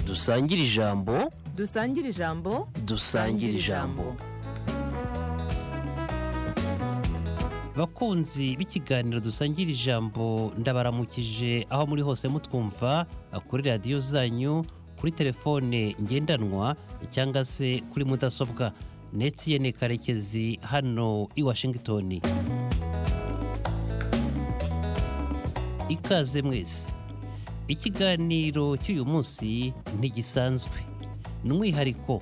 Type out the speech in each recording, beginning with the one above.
dusangire ijambo dusangire ijambo dusangire ijambo bakunzi b'ikiganiro dusangira ijambo ndabaramukije aho muri hose mutwumva kuri radiyo zanyu kuri telefone ngendanwa cyangwa se kuri mudasobwa netiyene karekezi hano i washington ikaze mwese ikiganiro cy'uyu munsi ntigisanzwe ni umwihariko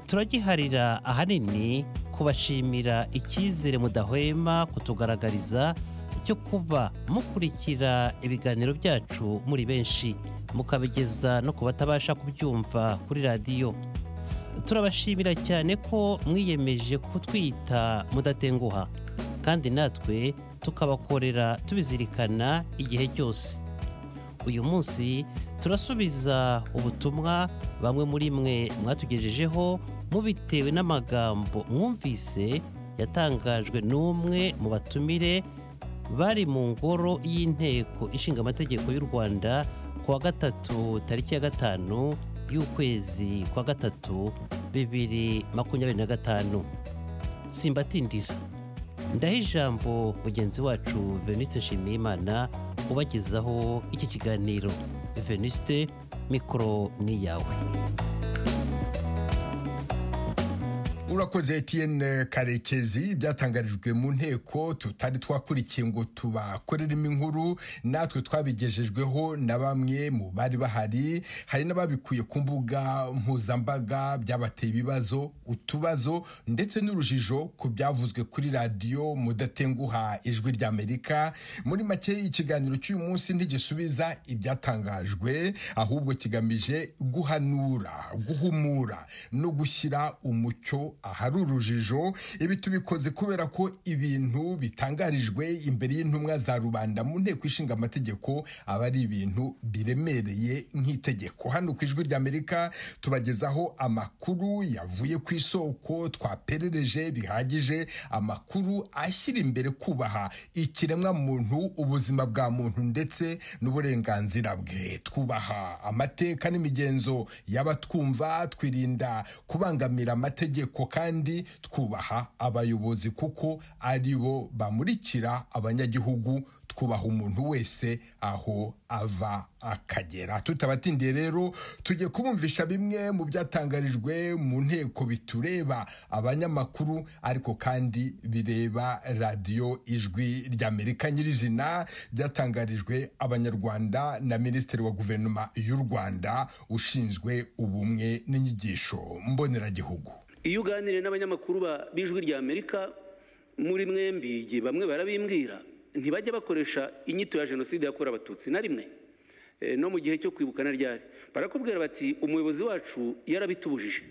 turagiharira ahanini kubashimira icyizere mudahwema kutugaragariza cyo kuba mukurikira ibiganiro byacu muri benshi mukabigeza no ku batabasha kubyumva kuri radiyo turabashimira cyane ko mwiyemeje kutwita mudatenguha kandi natwe tukabakorera tubizirikana igihe cyose uyu munsi turasubiza ubutumwa bamwe muri mwe mwatugejejeho mubitewe n'amagambo mwumvise yatangajwe n'umwe mu batumire bari mu ngoro y'inteko ishinga amategeko y'u rwanda kuwa gatatu tariki ya gatanu y'ukwezi kwa gatatu bibiri makumyabiri na gatanu simbatindira ndaha ijambo mugenzi wacu veniste nshimiyimana ubagezaho iki kiganiro veniste mikoro ni iyawe urakoze etiyene karekezi byatangarijwe mu nteko tutari twakurikiye ngo tubakoreremo inkuru natwe twabigejejweho na bamwe mu bari bahari hari n'ababikuye ku mbuga mpuzambaga byabateye ibibazo utubazo ndetse n'urujijo ku byavuzwe kuri radiyo mudatenguha ijwi ry'amerika muri make ikiganiro cy'uyu munsi ntigisubiza ibyatangajwe ahubwo kigamije guhanura guhumura no gushyira umucyo ahari urujijo ibi tubikoze kubera ko ibintu bitangarijwe imbere y'intumwa za rubanda mu nteko ishinga amategeko aba ari ibintu biremereye nk'itegeko hano ku ijwi ry'amerika tubagezaho amakuru yavuye ku isoko twaperereje bihagije amakuru ashyira imbere kubaha ikiremwa muntu ubuzima bwa muntu ndetse n'uburenganzira bwe twubaha amateka n'imigenzo y'abatwumva twirinda kubangamira amategeko kandi twubaha abayobozi kuko ari bo bamurikira abanyagihugu twubaha umuntu wese aho ava akagera tutabatindiye rero tujye kubumvisha bimwe mu byatangarijwe mu nteko bitureba abanyamakuru ariko kandi bireba radiyo ijwi ry'amerika nyirizina byatangarijwe abanyarwanda na minisitiri wa guverinoma y'u rwanda ushinzwe ubumwe n'inyigisho mboneragihugu iyo uganiriye n'abanyamakuru b'ijwi ry'amerika muri mwembi bamwe barabimbwira ntibajya bakoresha inyito ya jenoside yakorewe abatutsi na rimwe no mu gihe cyo kwibukana ryari barakubwira bati umuyobozi wacu yarabitubujije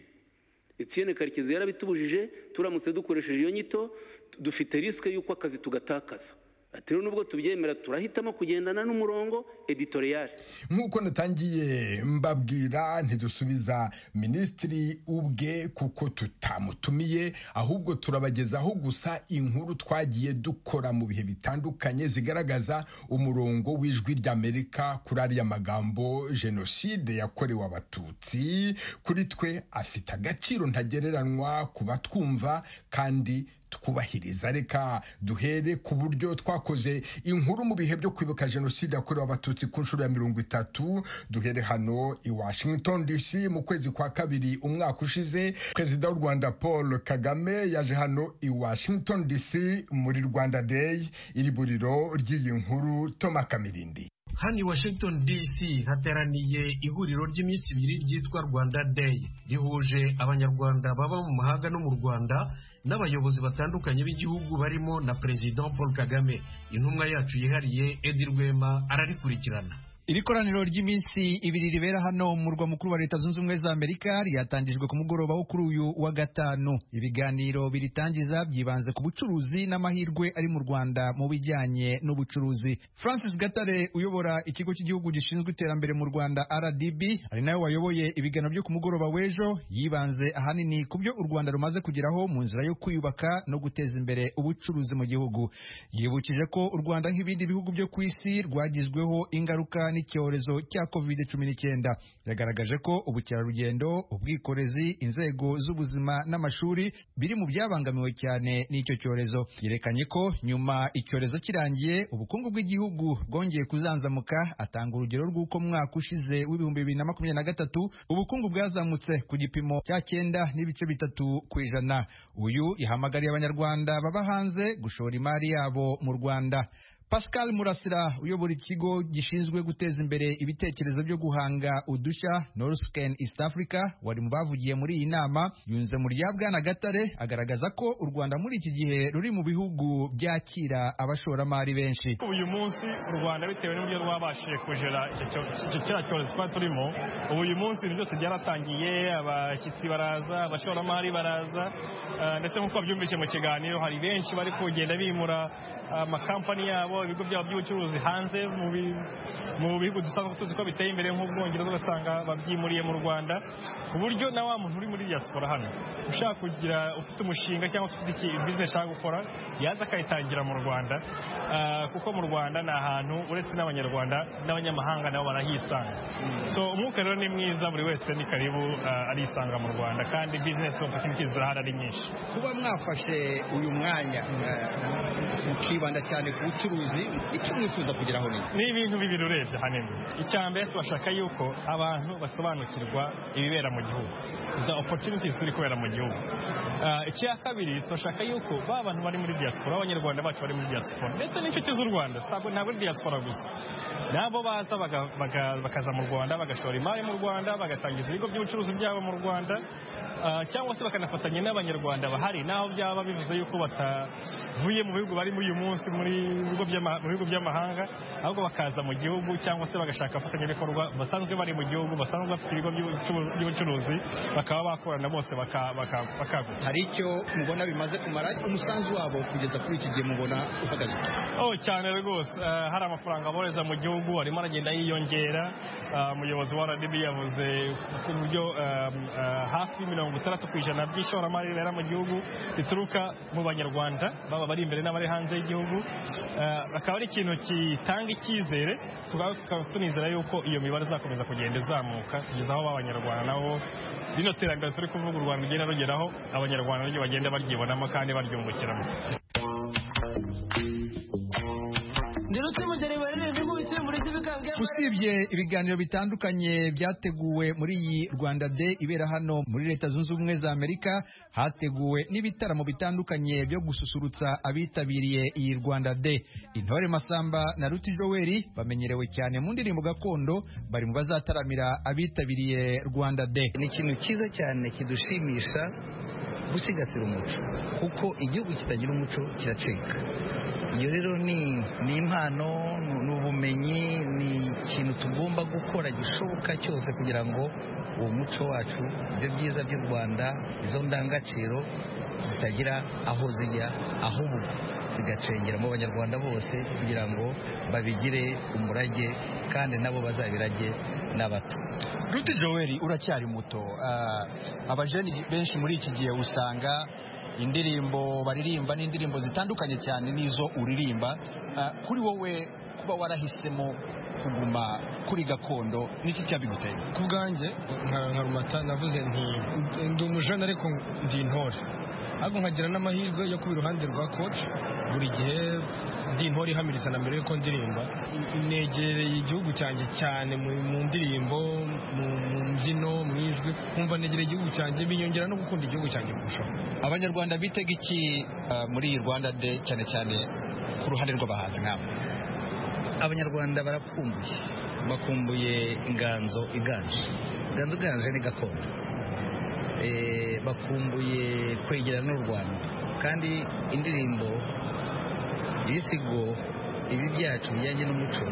etiyene karekezi yarabitubujije turamutse dukoresheje iyo nyito dufite risike y'uko akazi tugatakaza ati nubwo tubyemera turahitamo kugendana n'umurongo editoriyari nk'uko natangiye mbabwira ntidusubiza minisitiri ubwe kuko tutamutumiye ahubwo turabagezaho gusa inkuru twagiye dukora mu bihe bitandukanye zigaragaza umurongo w'ijwi ry'amerika kuri ariya magambo jenoside yakorewe abatutsi kuri twe afite agaciro ntagereranywa ku batwumva kandi twubahiriza reka duhere ku buryo twakoze inkuru mu bihe byo kwibuka jenoside yakorewe abatutsi ku nshuro ya mirongo itatu duhere hano i washington dc mu kwezi kwa kabiri umwaka ushize perezida w'u rwanda paul kagame yaje hano i washington dc muri rwanda day iri buriro ry'iyi nkuru toma kamirindi hano i washington dc hateraniye ihuriro ry'iminsi ibiri ryitwa rwanda day rihuje abanyarwanda baba mu mahanga no mu rwanda n'abayobozi batandukanye b'igihugu barimo na perezida paul kagame intumwa yacu yihariye edi rwema ararikurikirana iri koraniro ry'iminsi ibiri ribera hano mu murwa mukuru wa leta zunze ubumwe za amerika ryatangijwe ku mugoroba wo kuri uyu wa gatanu ibiganiro biritangiza byibanze ku bucuruzi n'amahirwe ari mu rwanda mu bijyanye n'ubucuruzi francis gatare uyobora ikigo cy'igihugu gishinzwe iterambere mu rwanda rdb ari nawe wayoboye ibiganiro byo ku mugoroba w'ejo yibanze ahanini ku byo u rwanda rumaze kugeraho mu nzira yo kwiyubaka no guteza imbere ubucuruzi mu gihugu yibukije ko u rwanda nk'ibindi bihugu byo ku isi rwagizweho ingaruka n'icyorezo cya covid cumi n'icyenda yagaragaje ko ubukerarugendo ubwikorezi inzego z'ubuzima n'amashuri biri mu byabangamiwe cyane n'icyo cyorezo yerekanye ko nyuma icyorezo kirangiye ubukungu bw'igihugu bwongeye kuzanzamuka atanga urugero rw'uko mwaka ushize w'ibihumbi bibiri na makumyabiri na gatatu ubukungu bwazamutse ku gipimo cya cyenda n'ibice bitatu ku ijana uyu yahamagariye abanyarwanda baba hanze gushora imari yabo mu rwanda Pascal Murasira uyobora ikigo gishinzwe guteza imbere ibitekerezo byo guhanga udushya Norscan East Africa wari mu bavugiye muri iyi nama yunze mu rya Bwana Gatare agaragaza ko u Rwanda muri iki gihe ruri mu bihugu byakira abashoramari benshi uyu munsi u rwanda bitewe n'uburyo rwabashije kujera kiriya cyorezo twari turimo ubu uyu munsi ibintu byose byaratangiye abashyitsi baraza abashoramari baraza eh, ndetse nk'uko byumvise mu kiganiro hari benshi bari kugenda bimura amakampani yabo ibigo byabo by'ubucuruzi hanze mu bi- mu bihugu dusanzwe tuzi ko biteye imbere nk'ubwongereza ugasanga babyimuriye mu rwanda ku buryo na wa muntu uri muri diaspora hano ushaka kugira ufite umushinga cyangwa se ufite iki- business ashaka gukora yaza akayitangira mu rwanda Ah, kuko mu rwanda ni ahantu uretse n'abanyarwanda n'abanyamahanga nabo barahisanga so umwuka rero ni mwiza buri wese ni karibu ah, arisanga mu rwanda kandi business opportunities zirahari ari nyinshi kuba mwafashe uyu mwanya mukibanda cyane ku bucuruzi icyo mwifuza kugeraho ni ni ibintu bibiri urebye ahanini icya mbere turashaka yuko abantu basobanukirwa ibibera mu gihugu izo opportunities ziri kubera mu gihugu Ah, icya kabiri turashaka yuko ba bantu bari muri diaspora abanyarwanda bacu bari muri diaspora ndetse n'inshuti z'u rwanda ntabwo ntabwo ari diaspora gusa nabo baza baga- baga- bakaza mu rwanda bagashora imari mu rwanda bagatangiza ibigo by'ubucuruzi byabo mu rwanda ah, cyangwa se bakanafatanya n'abanyarwanda bahari naho byaba bivuze yuko batavuye mu bihugu barimo uyu munsi muri bigo by'ama- mu bihugu by'amahanga ahubwo bakaza mu gihugu cyangwa se bagashaka abafatanyabikorwa basanzwe bari mu gihugu basanzwe bafite ibigo by'ubucu- by'ubucuruzi bakaba bakorana bose baka- baka- bakaguka hari icyo mubona bimaze kumara umusanzu wabo kugeza kuri iki gihe mubona uhagaze oh cyane rwose Eh, hari amafaranga boreza mu gihugu arimo aragenda yiyongera Ah, umuyobozi wa rdb yavuze ku buryo ehm, eh, hafi mirongo itandatu ku ijana by'ishoramari ribera mu gihugu rituruka mu banyarwanda baba bari imbere n'abari hanze y'igihugu Eh, akaba ari ikintu gitanga icyizere tukaba tunizera yuko iyo mibare izakomeza kugenda izamuka kugeza aho b'abanyarwanda nabo rino terambere turi kuvuga u rwanda rugenda rugeraho abanyarwanda naryo bagenda baryibonamo kandi baryungukiramo usibye ibiganiro bitandukanye byateguwe muri iyi rwanda day ibera hano muri leta zunze ubumwe za amerika hateguwe n'ibitaramo bitandukanye byo gususurutsa abitabiriye iyi rwanda day intore masamba na ruti joel bamenyerewe cyane mu ndirimbo gakondo bari mu bazataramira abitabiriye rwanda day ni ikintu cyiza cyane kidushimisha gusigasira umuco kuko igihugu kitagira umuco kiracika iyo rero ni ni impano ni- ni ubumenyi ni ikintu tugomba gukora gishoboka cyose kugira ngo uwo muco wacu ibyo byiza by'u rwanda izo ndangagaciro zitagira aho zijya ahubwo zigacengera mu banyarwanda bose kugira ngo babigire umurage kandi nabo bazabirage n'abato Ruti Joel uracyari muto Ah, abajeni benshi muri iki gihe usanga indirimbo baririmba n'indirimbo zitandukanye cyane n'izo uririmba Ah, kuri wowe kuba warahisemo kuguma kuri gakondo niki cyabiguteye ku bwanjye nka nka rumata navuze nti ndi umujene ariko ndi intore ariko nkagira n'amahirwe yo kuba iruhande rwa koci buri gihe ndi intore ihamiriza na mbere yuko ndirimba negereye igihugu cyanjye cyane mu- mu ndirimbo mu mu mbyino mu ijwi nkumva negereye igihugu cyanjye binyongera no gukunda igihugu cyanjye kurushaho abanyarwanda bitega iki ah, muri iyi Rwanda Day cyane cyane ku ruhande rw'abahanzi nkabo abanyarwanda barakumbuye bakumbuye inganzo iganje inganzo iganje ni gakondo Eh, bakumbuye kwegerana n'u rwanda kandi indirimbo ibisigo ibi byacu bijyanye n'umuco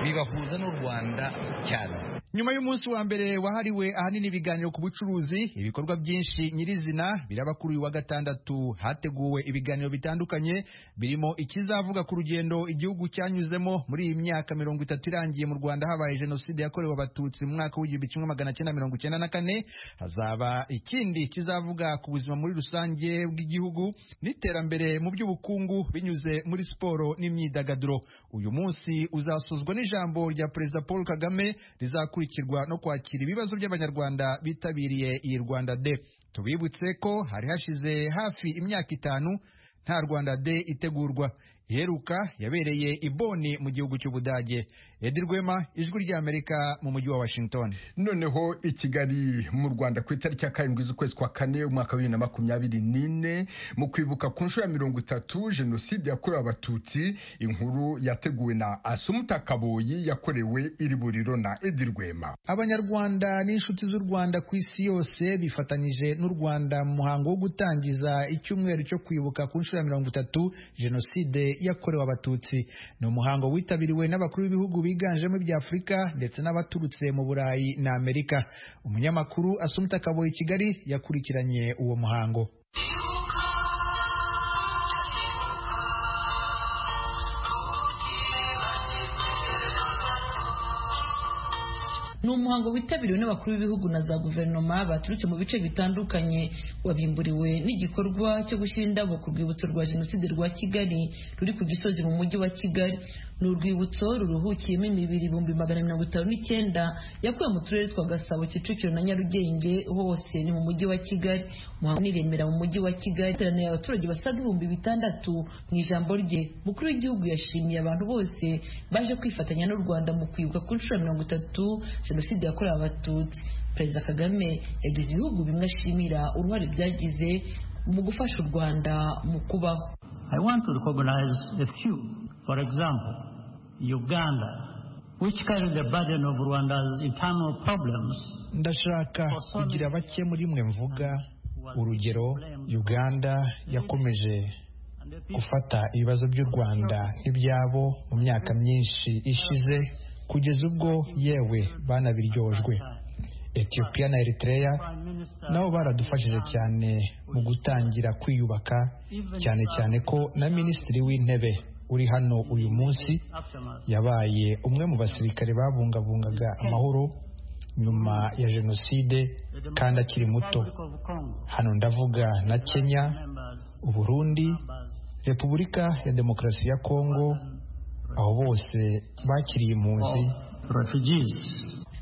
bibahuza n'u rwanda cyane nyuma y'umunsi wa mbere wahariwe ahanini ibiganiro ku bucuruzi ibikorwa byinshi nyirizina biraba kuri uyu wa gatandatu hateguwe ibiganiro bitandukanye birimo ikizavuga ku rugendo igihugu cyanyuzemo muri iyi myaka mirongo itatu irangiye mu rwanda habaye jenoside yakorewe abatutsi mu mwaka w'igihumbi kimwe magana cyenda mirongo icyenda na kane hazaba ikindi kizavuga ku buzima muri rusange bw'igihugu n'iterambere mu by'ubukungu binyuze muri siporo n'imyidagaduro uyu munsi uzasozwa n'ijambo rya perezida paul kagame rizakurikirwa no kwakira ibibazo by'abanyarwanda bitabiriye iyi rwanda de tubibutse ko hari hashize hafi imyaka itanu nta rwanda de itegurwa iheruka yabereye i boni mu gihugu cy'ubudage edi rwema ijwi ry'amerika mu mujyi wa washington noneho i kigali mu rwanda ku itariki ya karindwi z'ukwezi kwa kane umwaka wa bibiri na makumyabiri n'ine mu kwibuka ku nshuro ya mirongo itatu jenoside yakorewe abatutsi inkuru yateguwe na asumuta kaboyi yakorewe iri buriro na edi rwema abanyarwanda n'inshuti z'u rwanda ku isi yose bifatanyije n'u rwanda mu muhango wo gutangiza icyumweru cyo kwibuka ku nshuro ya mirongo itatu jenoside yakorewe abatutsi ni umuhango witabiriwe n'abakuru b'ibihugu biganjemo iby'afurika ndetse n'abaturutse mu burayi na amerika umunyamakuru asumta kaboye i kigali yakurikiranye uwo muhango ni umuhango witabiriwe n'abakuru b'ibihugu na za guverinoma baturutse mu bice bitandukanye wabimburiwe n'igikorwa cyo gushyira indabo ku rwibutso rwa jenoside rwa kigali ruri ku gisozi mu mujyi wa kigali ni urwibutso ruruhukiyemo imibiri ibihumbi magana mirongo itanu n'icyenda yakuwe mu turere twa gasabo kicukiro na nyarugenge hose ni mu mujyi wa kigali umuhango niremera mu mujyi wa kigali iteraniye abaturage basaga ibihumbi bitandatu mu ijambo rye mukuru w'igihugu yashimiye abantu bose baje kwifatanya n'u rwanda mu kwibuka ku nshuro ya mirongo itatu jenoside yakorewe abatutsi perezida kagame yagize ibihugu bimwe ashimira uruhare byagize mu gufasha u rwanda mu kubaho i want to recognize a few for example uganda which carried the burden of rwanda's internal problems ndashaka kugira bake muri mwe mvuga urugero uganda yakomeje gufata ibibazo by'u rwanda nk'ibyabo mu myaka myinshi ishize kugeza ubwo yewe banabiryojwe etiyopiya na eritreya nabo baradufashije cyane mu gutangira kwiyubaka cyane cyane ko na minisitiri w'intebe uri hano uyu munsi yabaye umwe mu basirikare babungabungaga amahoro nyuma ya jenoside kandi akiri muto hano ndavuga na kenya uburundi repubulika ya demokarasi ya kongo aho bose bakiriye impunzi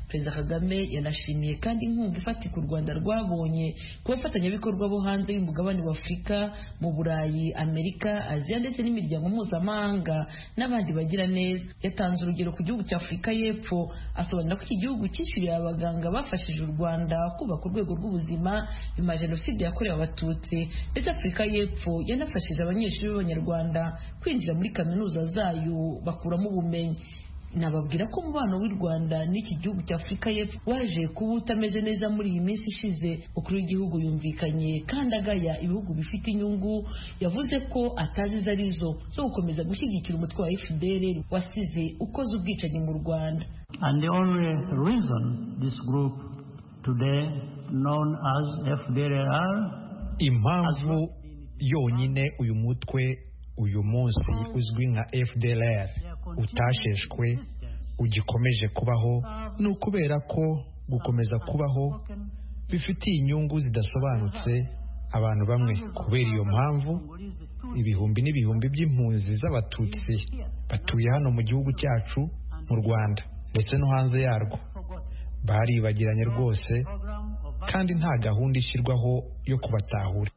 perezida kagame yanashimiye kandi inkunga ifatika u rwanda rwabonye ku bafatanyabikorwa bo hanze y'umugabane wa afurika mu burayi amerika aziya ndetse n'imiryango mpuzamahanga n'abandi bagira neza yatanze urugero ku gihugu cya afurika y'epfo asobanura ko iki gihugu cyishyuriye abaganga bafashije u rwanda kubaka urwego rw'ubuzima nyuma ya jenoside yakorewe abatutsi ndetse afurika y'epfo yanafashije abanyeshuri b'abanyarwanda kwinjira muri kaminuza zayo bakuramo ubumenyi nababwira ko umubano w'u rwanda n'iki gihugu cya afurika y'epfo waje kuba utameze neza muri iyi minsi ishize umukuru w'igihugu yumvikanye kandi agaya ibihugu bifite inyungu yavuze ko atazi izo ari zo zo gukomeza gushyigikira umutwe wa fdr wasize ukoze ubwicanyi mu rwanda and the only reason this group today known as fdr impamvu yonyine uyu mutwe uyu munsi uzwi nka fdr utasheshwe ugikomeje kubaho ni ukubera ko gukomeza kubaho bifitiye inyungu zidasobanutse abantu bamwe kubera iyo mpamvu ibihumbi n'ibihumbi by'impunzi z'abatutsi batuye hano mu gihugu cyacu mu rwanda ndetse no hanze yarwo baribagiranye rwose kandi nta gahunda ishyirwaho yo kubatahura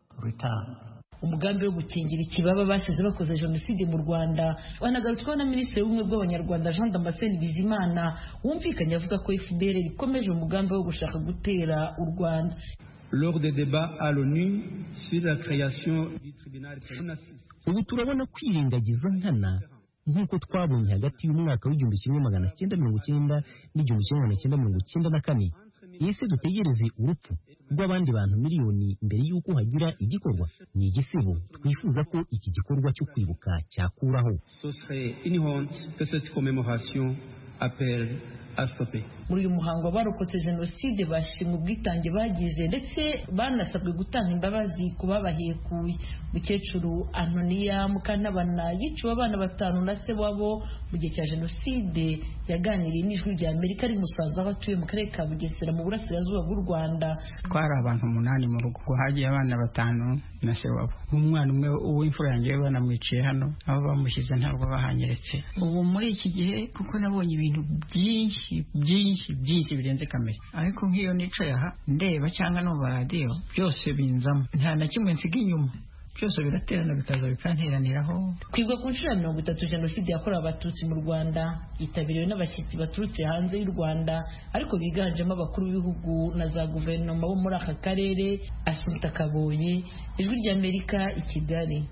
umugambi wo gukingira ikibaba basize bakoze jenoside mu rwanda banagarutsweho na minisitiri w'ubumwe bw'abanyarwanda jean damascene bizimana wumvikanye avuga ko fdr ikomeje umugambi wo gushaka gutera u rwanda lors des débats à l'onu sur la création du tribunal ubu turabona kwirengagiza nkana nk'uko twabonye hagati y'umwaka w'igihumbi kimwe magana cyenda mirongo cyenda n'igihumbi kimwe magana cyenda mirongo cyenda na kane ese dutegereze urupfu rw'abandi bantu miliyoni mbere y'uko hagira igikorwa ni igisibo twifuza ko iki gikorwa cyo kwibuka cyakuraho ce serait inhonte que cette commémoration appelle à stopper. muri uyu muhango abarokotse jenoside bashimwe ubwitange bagize ndetse banasabwe gutanga imbabazi ku babahekuye mukecuru antoniya mukantabana yiciwe abana batanu na se wabo mu gihe cya jenoside yaganiriye n'ijwi rya amerika rimusanze aho atuye mu karere ka bugesera mu burasirazuba bw'u rwanda twari abantu umunani mu rugo ubwo hagiye abana batanu na se wabo umwana umwe w'imfura yanjye we banamwiciye hano aho bamushyize ntabwo bahanyeretse ubu muri iki gihe kuko nabonye ibintu byinshi byinshi byinshi birenze kamere ariko nk'iyo nicaye aha ndeba cyangwa numva radiyo byose binzamo nta na kimwe nsiga inyuma byose biraterana bikaza bikanteraniraho kwiga ku nshuro ya mirongo itatu jenoside yakorewe abatutsi mu rwanda yitabiriwe n'abashyitsi baturutse hanze y'u rwanda ariko biganjemo abakuru b'ibihugu na za guverinoma bo muri aka karere asuta kabonye ijwi ry'amerika i kigali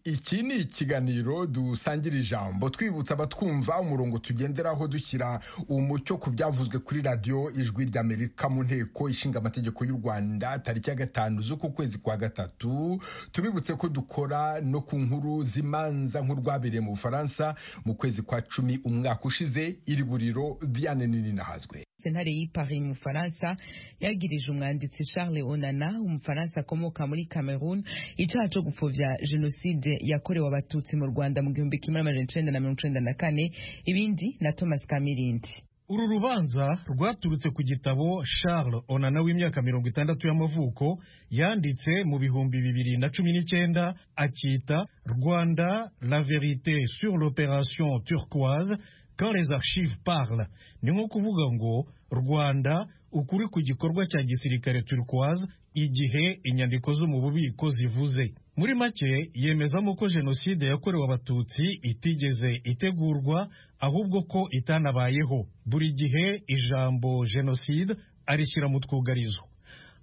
iki ni ikiganiro dusangira ijambo twibutsa abatwumva umurongo tugenderaho dushyira umucyo ku byavuzwe kuri radiyo ijwi ry'amerika mu nteko ishinga amategeko y'u rwanda tariki ya gatanu z'uku kwezi kwa gatatu tubibutse ko dukora no ku nkuru z'imanza nk'urwabereye mu bufaransa mu kwezi kwa cumi umwaka ushize iri buriro diane nini nahazwe sentare y'i Paris mu Faransa yagirije umwanditsi Charles Onana umufaransa akomoka muri Cameroon icyaha cyo gupfobya jenoside yakorewe abatutsi mu Rwanda mu gihumbi kimwe n'amajana icenda na mirongo icenda na kane ibindi na Thomas Kamirindi uru rubanza rwaturutse ku gitabo Charles Onana w'imyaka mirongo itandatu y'amavuko yanditse mu bihumbi bibiri na cumi n'icyenda akita Rwanda la vérité sur l'opération turquoise quand les archives parlent ni nko kuvuga ngo rwanda ukuri ku gikorwa cya gisirikare turquoise igihe inyandiko zo mu bubiko zivuze muri make yemezamo ko jenoside yakorewe abatutsi itigeze itegurwa ahubwo ko itanabayeho buri gihe ijambo jenoside arishyira mu twugarizo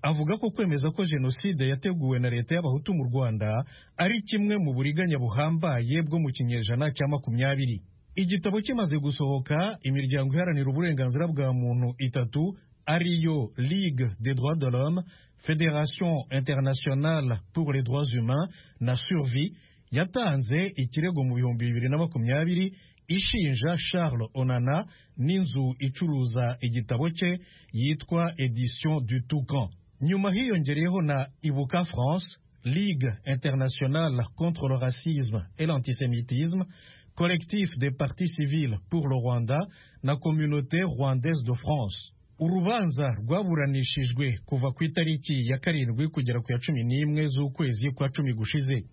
avuga ko kwemeza ko jenoside yateguwe na leta y'abahutu mu rwanda ari kimwe mu buriganya buhambaye bwo mu kinyejana cya makumyabiri igitabo kimaze gusohoka imiryango iharanira uburenganzira bwa muntu itatu ariyo ligue des droits de l'homme fédération internationale pour les droits humains na survie yatanze ikirego mu bihumbi bibiri na makumyabiri ishinja charles onana n'inzu icuruza igitabo cye yitwa edition du toucan nyuma hiyongereyeho na ibuka france ligue internationale contre le racisme et l'antisémitisme collectif des partis civils pour le Rwanda na communauté rwandaise de France urubanza rwaburanishijwe kuva ku itariki ya karindwi kugera ku ya cumi n'imwe z'ukwezi kwa cumi gushize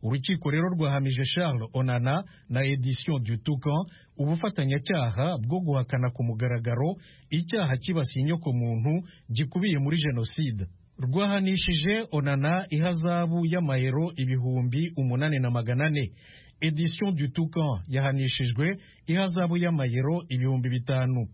urukiko rero rwahamije charles onana na edition du toucan ubufatanyacyaha bwo guhakana ku mugaragaro icyaha kibasiye inyokomuntu gikubiye muri jenoside rwahanishije onana ihazabu y'amayero ibihumbi umunani na magana ane edition du toucan yahanishijwe ihazabu y'amayero ibihumbi bitanu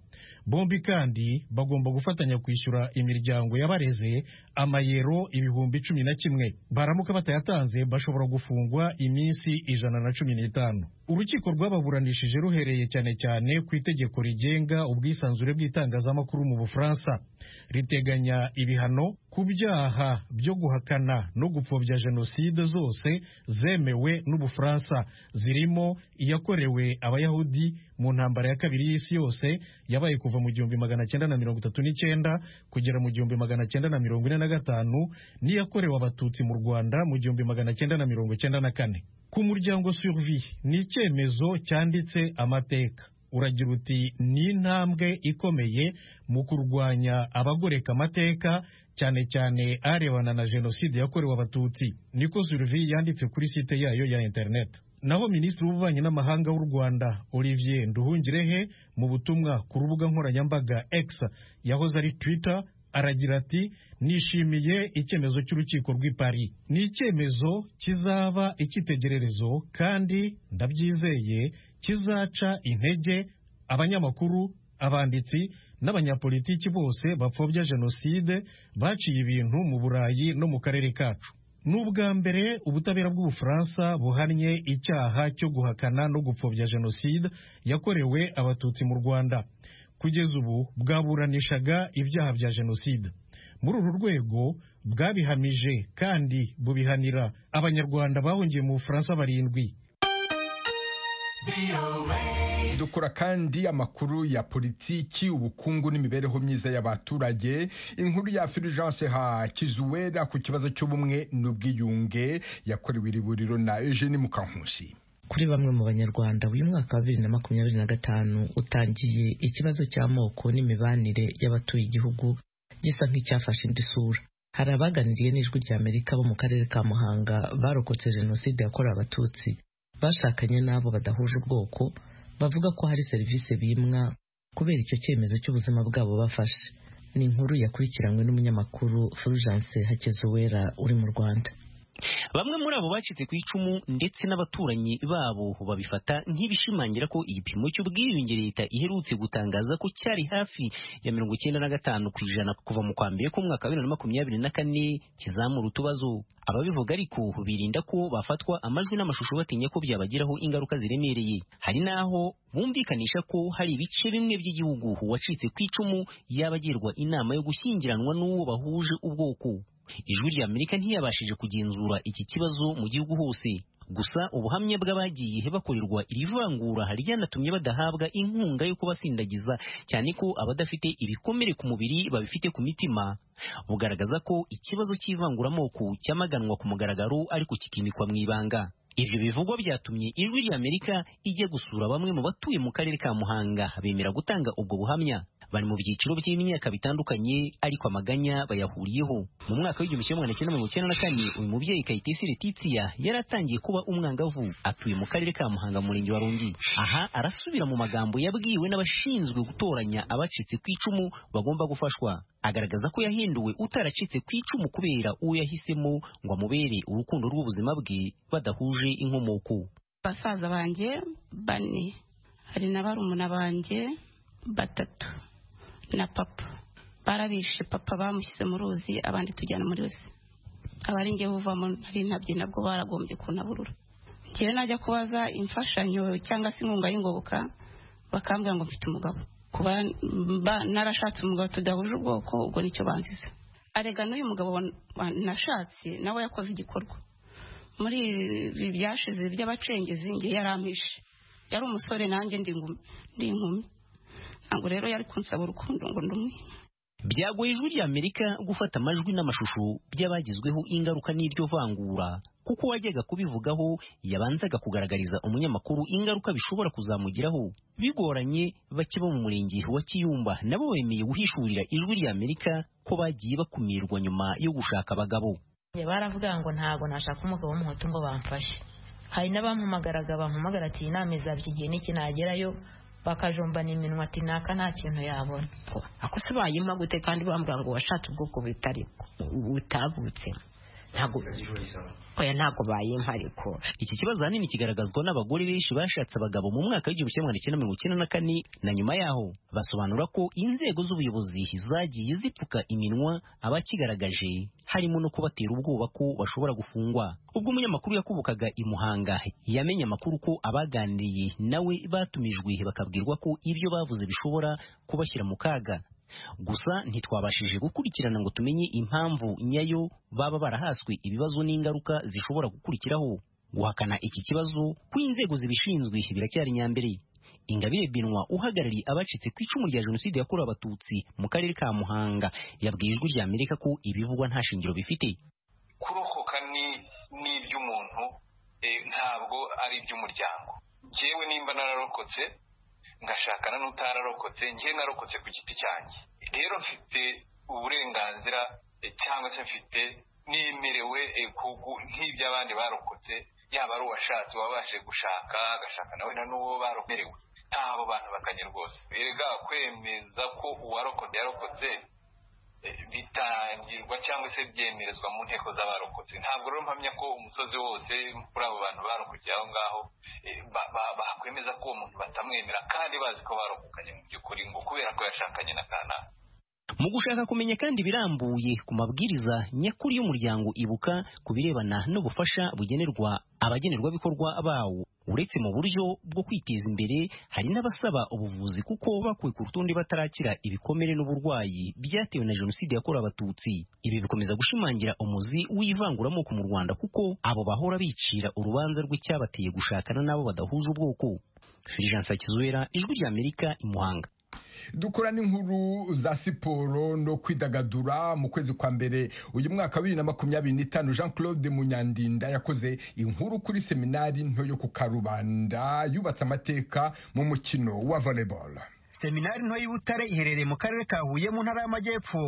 bombi kandi bagomba gufatanya kwishyura imiryango y'abareze amayero ibihumbi cumi na kimwe baramuka batayatanze bashobora gufungwa iminsi ijana na cumi n'itanu urukiko rwababuranishije ruhereye cyane cyane ku itegeko rigenga ubwisanzure bw'itangazamakuru mu bufaransa riteganya ibihano ku byaha byo guhakana no gupfobya jenoside zose zemewe n'ubufaransa zirimo iyakorewe abayahudi mu ntambara ya kabiri y'isi yose yabaye kuva mu gihumbi magana cyenda na mirongo itatu n'icyenda kugera mu gihumbi magana cyenda na mirongo ine na gatanu n'iyakorewe abatutsi mu rwanda mu gihumbi magana cyenda na mirongo cyenda na kane ku muryango survie ni icyemezo cyanditse amateka uragira uti ni intambwe ikomeye mu kurwanya abagoreka amateka cyane cyane arebana na jenoside yakorewe abatutsi niko survie yanditse kuri site yayo ya interineti naho minisitiri w'ububanyi n'amahanga w'u rwanda olivier nduhungirehe mu butumwa ku rubuga nkoranyambaga x yahoze ari twitter aragira ati nishimiye icyemezo cy'urukiko rw'i Paris ni icyemezo kizaba icyitegererezo kandi ndabyizeye kizaca intege abanyamakuru abanditsi n'abanyapolitiki bose bapfobya jenoside baciye ibintu mu burayi no mu karere kacu ni ubwa mbere ubutabera bw'ubufaransa buhannye icyaha cyo guhakana no gupfobya jenoside yakorewe abatutsi mu rwanda kugeza ubu bwaburanishaga ibyaha bya jenoside muri uru rwego bwabihamije kandi bubihanira abanyarwanda bahungiye mu bufaransa barindwi dukora kandi amakuru ya politiki ubukungu n'imibereho myiza y'abaturage inkuru ya fulgence hakizuwera ku kibazo cy'ubumwe n'ubwiyunge yakorewe iri buriro na eugene mukankusi kuri bamwe mu banyarwanda uyu mwaka wa bibiri na makumyabiri na gatanu utangiye ikibazo cy'amoko n'imibanire y'abatuye igihugu gisa nk'icyafashe indi sura hari abaganiriye n'ijwi ry'amerika bo mu karere ka muhanga barokotse jenoside yakorewe abatutsi bashakanye n'abo badahuje ubwoko bavuga ko hari serivisi bimwa kubera icyo cyemezo cy'ubuzima bwabo bafashe ni inkuru yakurikiranywe n'umunyamakuru fulgence hakezuwera uri mu rwanda bamwe muri abo bacitse ku icumu ndetse n'abaturanyi babo babifata nk'ibishimangira ko igipimo cy'ubwiyunge leta iherutse gutangaza ko cyari hafi ya mirongo icyenda na gatanu ku ijana kuva mu kwa mbere k'umwaka wa bibiri na makumyabiri na kane kizamura utubazo ababivuga ariko birinda ko bafatwa amajwi n'amashusho batinya ko byabagiraho ingaruka ziremereye hari n'aho bumvikanisha ko hari ibice bimwe by'igihugu uwacitse ku icumu yabagirwa inama yo gushyingiranwa n'uwo bahuje ubwoko ijwi rya amerika ntiyabashije kugenzura iki kibazo mu gihugu hose gusa ubuhamya bw'abagiye bakorerwa iri vangura ryanatumye badahabwa inkunga yo kubasindagiza cyane ko abadafite ibikomere ku mubiri babifite ku mitima bugaragaza ko ikibazo cy'ivanguramoko cyamaganwa ku mugaragaro ariko kikimikwa mu ibanga ibyo bivugwa byatumye ijwi rya amerika ijya gusura bamwe mu batuye mu karere ka muhanga bemera gutanga ubwo buhamya bari mu byiciro by'imyaka bitandukanye ariko amaganya bayahuriyeho mu mwaka w'igihumbi kimwe magana cyenda mirongo icyenda na kane uyu mubyeyi kayitesi letitiya yari atangiye kuba umwangavu atuye mu karere ka muhanga murenge wa rungi aha arasubira mu magambo yabwiwe n'abashinzwe gutoranya abacitse ku icumu bagomba gufashwa agaragaza ko yahinduwe utaracitse ku icumu kubera uwo yahisemo ngo amubere urukundo rw'ubuzima bwe badahuje inkomoko basaza banjye bane hari na barumuna banjye batatu na papa barabishe papa bamushyize mu ruzi abandi tujyana muri wese abari ngewe uvamo nari ntabye nabwo baragombye kunaburura ngewe najya kubaza imfashanyo cyangwa se inkunga y'ingoboka bakambwira ngo mfite umugabo kuba narashatse umugabo tudahuje ubwoko ubwo nicyo banziza arega n'uyu mugabo nashatse nawe yakoze igikorwa muri ibi byashize by'abacengezi ngewe yarampishe yari umusore nanjye ndi inkumi ntabwo rero yari kunsaba urukundo ngo ndumwe byagoye ijwi rya amerika gufata amajwi n'amashusho by'abagizweho ingaruka n'iryo vangura kuko wajyaga kubivugaho yabanzaga kugaragariza umunyamakuru ingaruka bishobora kuzamugiraho bigoranye bake bo mu murenge wa kiyumba nabo bemeye guhishurira ijwi rya amerika ko bagiye bakumirwa nyuma yo gushaka abagabo baravuga ngo ntabwo nashaka umugabo w'umuhutu ngo bamfashe hari n'abampamagaraga bampamagara ati iyi nama izaba iki gihe n'iki nagerayo bakajombana iminwa ati naka nta kintu yabona ako se bayima gute kandi bambwira ngo washatse ubwoko butari butavutse oya ntabwo bayimpa ariko iki kibazo ahanini kigaragazwa n'abagore benshi bashatse abagabo mu mwaka w'igihumbi kimwe magana cyenda mirongo icyenda na kane na nyuma yaho basobanura ko inzego z'ubuyobozi zagiye zipfuka iminwa abakigaragaje harimo no kubatera ubwoba ko bashobora gufungwa ubwo umunyamakuru yakubukaga i muhanga yamenye amakuru ko abaganiriye nawe batumijwe bakabwirwa ko ibyo bavuze bishobora kubashyira mu kaga gusa ntitwabashije gukurikirana ngo tumenye impamvu nyayo baba barahaswe ibibazo n'ingaruka zishobora gukurikiraho guhakana iki kibazo ku inzego zibishinzwe biracyari nyambere ingabire benwa uhagarariye abacitse ku icumu rya jenoside yakorewe abatutsi mu karere ka muhanga yabwiye ijwi rya amerika ko ibivugwa nta shingiro bifite kurokoka ni iby'umuntu ntabwo ari iby'umuryango ngewe nimba nararokotse ngashakana n'utararokotse njye narokotse ku giti cyanjye rero mfite uburenganzira cyangwa se mfite nemerewe nk'iby'abandi barokotse yaba ari uwashatse wabashe gushaka agashaka nawe na n'uwo baromerewe ntabo bantu bakanye rwose erega kwemeza ko uwarokotse yarokotse bitangirwa cyangwa se byemerezwa mu nteko z'abarokotse ntabwo rero mpamya ko umusozi wose kuri abo bantu barokokeye aho ngaho bakwemeza ko uwo muntu batamwemera kandi bazi ko barokokanye mu by'ukuri ngo kubera ko yashakanye na kanaka mu gushaka kumenya kandi birambuye ku mabwiriza nyakuri y'umuryango ibuka ku birebana n'ubufasha bugenerwa abagenerwabikorwa bawo uretse mu buryo bwo kwiteza imbere hari n'abasaba ubuvuzi kuko bakuwe ku rutonde batarakira ibikomere n'uburwayi byatewe na jenoside yakorewe abatutsi ibi bikomeza gushimangira umuzi w'ivanguramoko mu rwanda kuko abo bahora bicira urubanza rw'icyabateye gushakana n'abo badahuje ubwoko firijansa kizuera ijwi ry'amerika imuhanga dukora n'inkuru za siporo no kwidagadura mu kwezi kwa mbere uyu mwaka wa bibiri na makumyabiri n'itanu jean claude munyandinda yakoze inkuru kuri seminari nto yo ku karubanda yubatse amateka mu mukino wa volleyball seminari nto y'ibutare iherereye mu karere ka huye mu ntara y'amajyepfo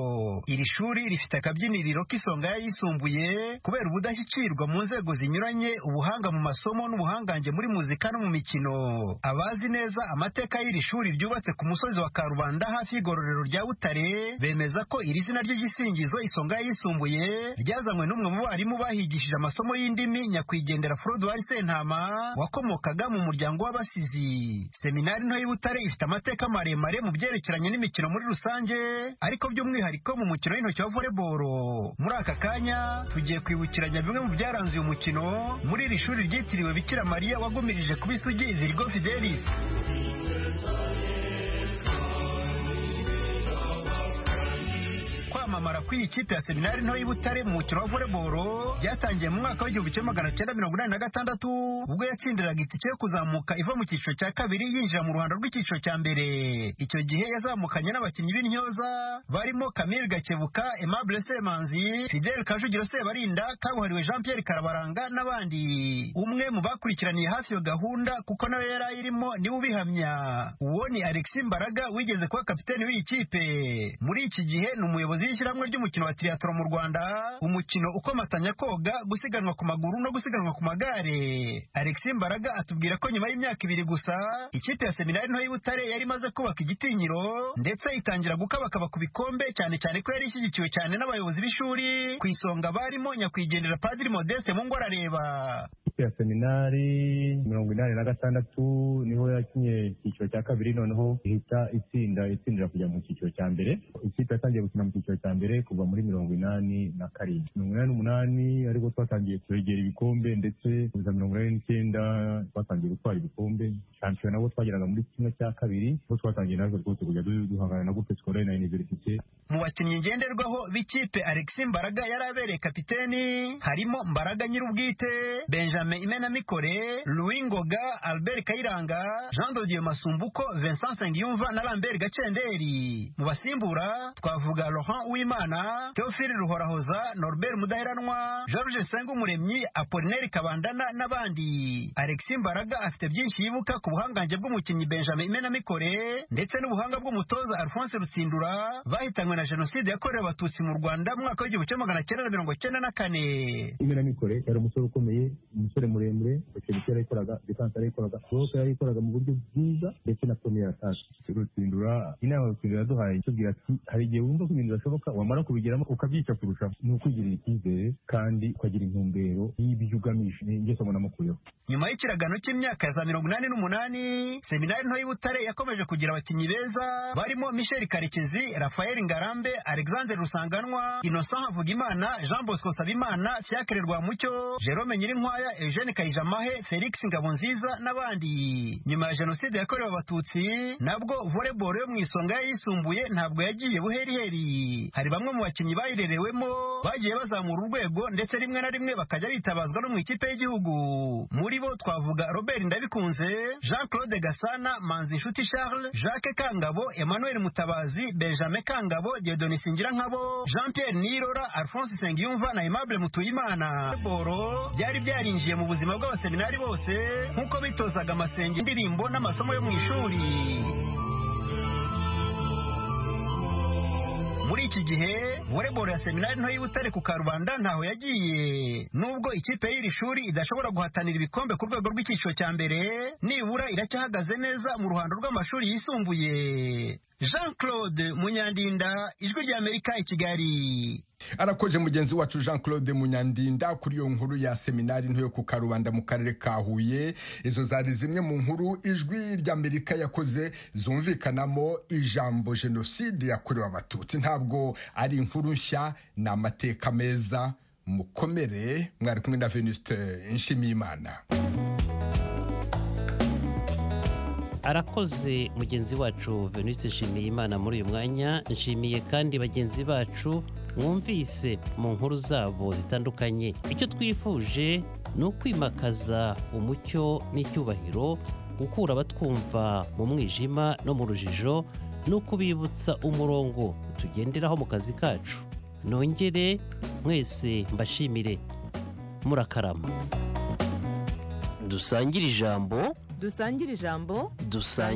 iri shuri rifite akabyiniriro k'isonga y'ayisumbuye kubera ubudashyikirwa mu nzego zinyuranye ubuhanga mu masomo n'ubuhangange muri muzika no mu mikino abazi neza amateka y'iri shuri ryubatse ku musozi wa karubanda hafi y'igororero rya butare bemeza ko iri zina ry'igisingizo isonga y'ayisumbuye ryazanywe n'umwe mu barimu bahigishije amasomo y'indimi nyakwigendera frodwari sentama wakomokaga mu muryango w'abasizi seminari nto y'ibutare ifite amateka maremare mu byerekeranye n'imikino muri rusange ariko by'umwihariko mu mukino w'intoki wa volleyball muri aka kanya tugiye kwibukiranya bimwe mu byaranze uyu mukino muri iri shuri ryitiriwe bikira mariya wagumirije kuba isugi izirigo fidelis kwamamara kw'iyi kipe ya seminari nto y'ibutare mu mukino wa volleyball byatangiye mu mwaka w'igihumbi kimwe magana cyenda mirongo inani na gatandatu ubwo yatsindiraga itike yo kuzamuka iva mu cyiciro cya kabiri yinjira mu ruhando rw'icyiciro cya mbere icyo gihe yazamukanye n'abakinnyi b'intyoza barimo Camille Gakebuka Aimable Semanzi Fidel Kajugiro Sebarinda kabuhariwe Jean Pierre Karabaranga n'abandi umwe mu bakurikiraniye hafi iyo gahunda kuko nawe yari ayirimo niwe ubihamya uwo ni Alexis Mbaraga wigeze kuba kapiteni w'iyi kipe muri iki gihe ni umuyobozi w'ishyirahamwe ry'umukino wa triathlon mu Rwanda umukino ukomatanya koga gusiganwa ku maguru no gusiganwa ku magare Alexis Mbaraga atubwira ko nyuma y'imyaka ibiri gusa ikipe ya seminari nto y'Ibutare yari imaze kubaka igitinyiro ndetse itangira gukabakaba ku bikombe cyane cyane ko yari ishyigikiwe cyane n'abayobozi b'ishuri ku isonga barimo nyakwigendera Padiri Modeste mu ngo arareba ikipe ya seminari mirongo inani na gatandatu niho yakinye icyiciro cya kabiri noneho ihita itsinda itsindira kujya mu cyiciro cya mbere ikipe yatangiye gukina mu cyiciro cya mbere kuva muri mirongo inani na karindwi mirongo inani n'umunani ariko twatangiye kwegera ibikombe ndetse kuza mirongo inani n'icyenda twatangiye gutwara ibikombe shampiyona nabo twageraga muri kimwe cya kabiri aho twatangiye natwe rwose kujya duhangana na groupe scolaire na universite mu bakinnyi ngenderwaho b'ikipe Alexis Mbaraga yari abereye kapiteni harimo Mbaraga nyir'ubwite Benjamin Imenamikore Louis Ngoga Albert Kayiranga Jean de Dieu Masumbuko Vincent Sengiyumva na Lambert Gacenderi mu basimbura twavuga Laurent Uwimana Theophile Ruhorahoza Norbert Mudaheranwa George Sengumuremyi Apollinaire Kabandana n'abandi Alexis Mbaraga afite byinshi yibuka ku buhangange bw'umukinnyi Benjamin Imenamikore ndetse n'ubuhanga bw'umutoza Alphonse Rutsindura bahitanywe na jenoside yakorewe abatutsi mu Rwanda mu mwaka w'igihumbi kimwe magana cyenda na mirongo cyenda na kane imenamikore yari umusore ukomeye umusore muremure sekirite yarayikoraga defanse yarayikoraga bose yarayikoraga mu buryo bwiza ndetse na premier atake rutsindura inama rutsindura yaduhaye itubwira ati hari igihe wumva ko ibintu bidashoboka wamara kubigeramo ukabyica kurushaho ni ukwigirira icyizere kandi ukagira intumbero y'ibyo ugamije ni ingeso munamukuyeho nyuma y'ikiragano cy'imyaka ya za mirongo inani n'umunani seminari nto y'ibutare yakomeje kugira abakinnyi beza barimo michel karekezi rafael ngarambe alexandre rusanganwa innocent havugimana jean bosco sabimana fiacre rwamucyo jerome nyirinkwaya eugene kayijamahe felix ngabonziza n'abandi nyuma ya jenoside yakorewe abatutsi nabwo volleyball yo mu isonga yayisumbuye ntabwo yagiye buheriheri hari bamwe mu bakinnyi bayirerewemo bagiye bazamura urwego ndetse rimwe na rimwe bakajya bitabazwa no mu ikipe y'igihugu muri bo twavuga robert ndabikunze jean claude gasana manzi nshuti charles jacques kangabo emmanuel mutabazi benjamin kangabo diodoni nkabo jean pierre nirora alphonse nsengiyumva na aimable mutuyimana boro byari byarinjiye mu buzima bw'abaseminari bose nk'uko bitozaga amasengi indirimbo n'amasomo yo mu ishuri muri iki gihe volleyball ya seminari nto y'ibutare ku karubanda ntaho yagiye nubwo ikipe y'iri shuri idashobora guhatanira ibikombe ku rwego rw'icyiciro cya mbere nibura iracyahagaze neza mu ruhando rw'amashuri yisumbuye jean claude munyandinda ijwi ry'amerika i kigali arakoje mugenzi wacu jean claude munyandinda kuri iyo nkuru ya seminari nto yo ku karubanda mu karere ka huye izo zari zimwe mu nkuru ijwi ry'amerika yakoze zumvikanamo ijambo jenoside yakorewe abatutsi ntabwo ari inkuru nshya ni amateka meza mukomere mwari kumwe na venuste nshimiyimana arakoze mugenzi wacu venuste nshimiye imana muri uyu mwanya nshimiye kandi bagenzi bacu mwumvise mu nkuru zabo zitandukanye icyo twifuje ni ukwimakaza umucyo n'icyubahiro gukura abatwumva mu mwijima no mu rujijo no kubibutsa umurongo tugenderaho mu kazi kacu nongere mwese mbashimire murakarama dusangire ijambo dusangire ijambo dusangire